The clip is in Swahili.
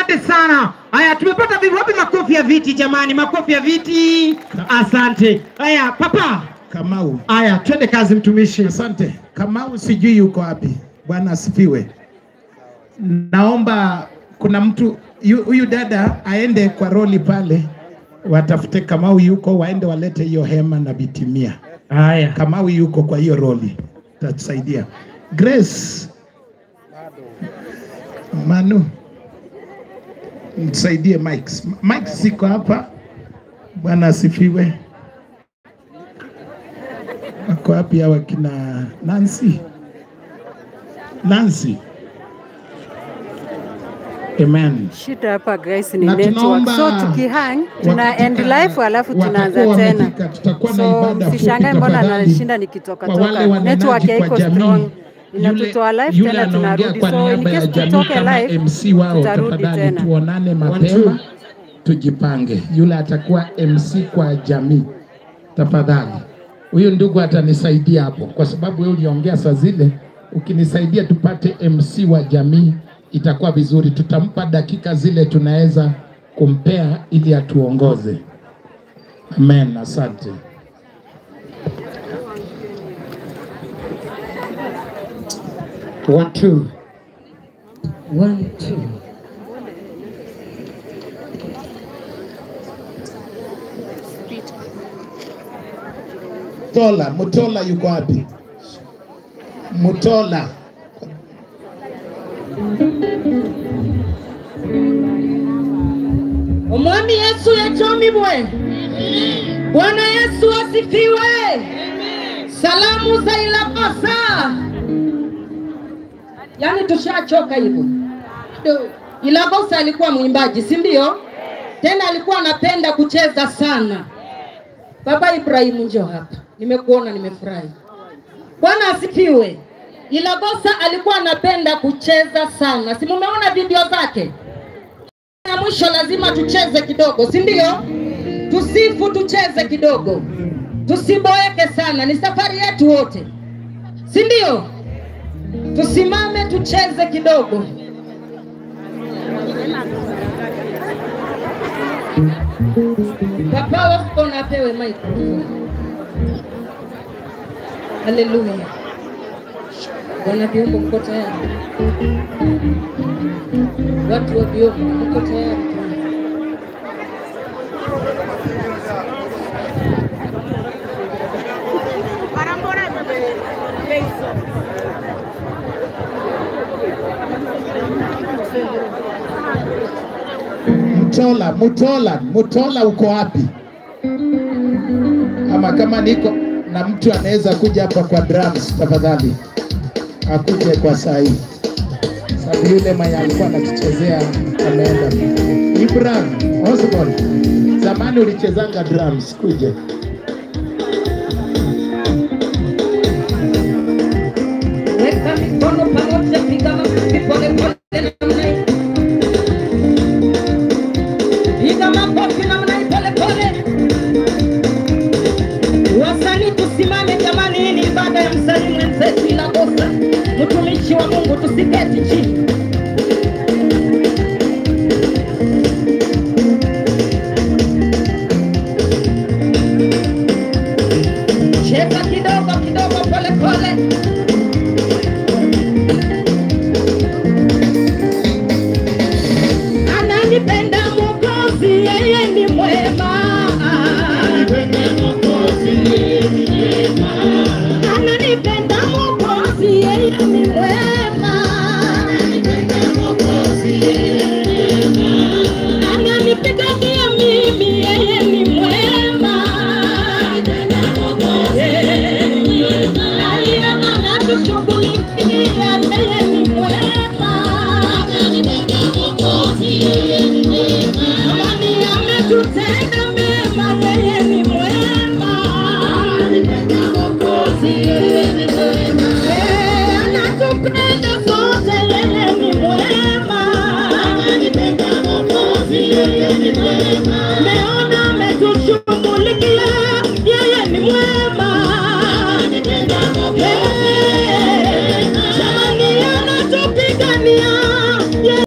asante sana. Haya, tumepata vipi? Wapi makofi ya viti jamani? Makofi ya viti. Asante. Haya, papa. Kamau. Haya, twende kazi mtumishi. Asante. Kamau sijui yuko wapi. Bwana asifiwe. Naomba kuna mtu yu- huyu dada aende kwa roli pale, watafute Kamau yuko, waende walete hiyo hema na bitimia. Haya. Kamau yuko kwa hiyo roli, tatusaidia. Grace Manu, msaidie Mike. Mike siko hapa. Bwana asifiwe. Wako wapi hawa kina Nancy? Nancy. Amen. Shida hapa guys ni Na network. tunaomba So tukihang tuna wakati end ka- live alafu tunaanza watakuwa tena. wamefika, tutakuwa na So ibada fupi msishangae mbona tafadhali. anashinda nikitoka Kwa wale toka. wanenaji Network kwa haiko jamii, strong. yule- Inatutoa live yule tena anaongea tunarudi. kwa So in niaba ya case jamii tutoke kama live MC wao, tutarudi tafadhali tena. tuonane mapema, tujipange. Yule atakuwa MC kwa jamii, tafadhali. Huyu ndugu atanisaidia hapo, kwa sababu wewe uliongea saa zile. Ukinisaidia tupate MC wa jamii itakuwa vizuri. Tutampa dakika zile tunaweza kumpea ili atuongoze. Amen, asante. One, two. One, two. Mutola, Mutola yuko wapi? Mutola. Omwami Yesu yachomibwe. Bwana Yesu asifiwe. Salamu za Ilakosa. Yaani tushachoka hivyo. Do- Ilakosa alikuwa mwimbaji, si ndio? Tena alikuwa anapenda kucheza sana. Baba Ibrahimu, njoo hapa, nimekuona, nimefurahi. Bwana asifiwe. Ilakosa alikuwa anapenda kucheza sana, si mumeona video zake? ya mwisho lazima tucheze kidogo, si ndio? Tusifu, tucheze kidogo, tusiboeke sana. Ni safari yetu wote, si ndio? Tusimame tucheze kidogo. Papa wako na apewe microphone. Haleluya. Bwana viungo, mko tayari? Watu wa viungo, mko tayari? Mutola, Mutola, Mutola uko wapi? Ama kama niko na mtu anaweza kuja hapa kwa drums tafadhali, akuje kwa saa hii, sababu yule mwenye alikuwa anatuchezea ameenda. Ibrahim Osborne, zamani ulichezanga drums, kuje. Weka mikono pamoja, piga makofi pole pole namna hii. Piga makofi namna hii pole pole. Wasanii tusimame jamani, hii ni ibada ya msanii mwenzetu Ilakosa, mtumishi wa Mungu, tusiketi chini. Cheza kidogo kidogo, pole pole. Ananipenda Mwokozi, yeye ni mwema. Ananipenda Mwokozi, yeye ni mwema. Ananipigania mimi, yeye ni mwema. Aliye anatushughulikia, yeye ni mwema. Amani ametutenda mema, yeye ni mwema. Eh, anatupenda sote, yeye ni mwema.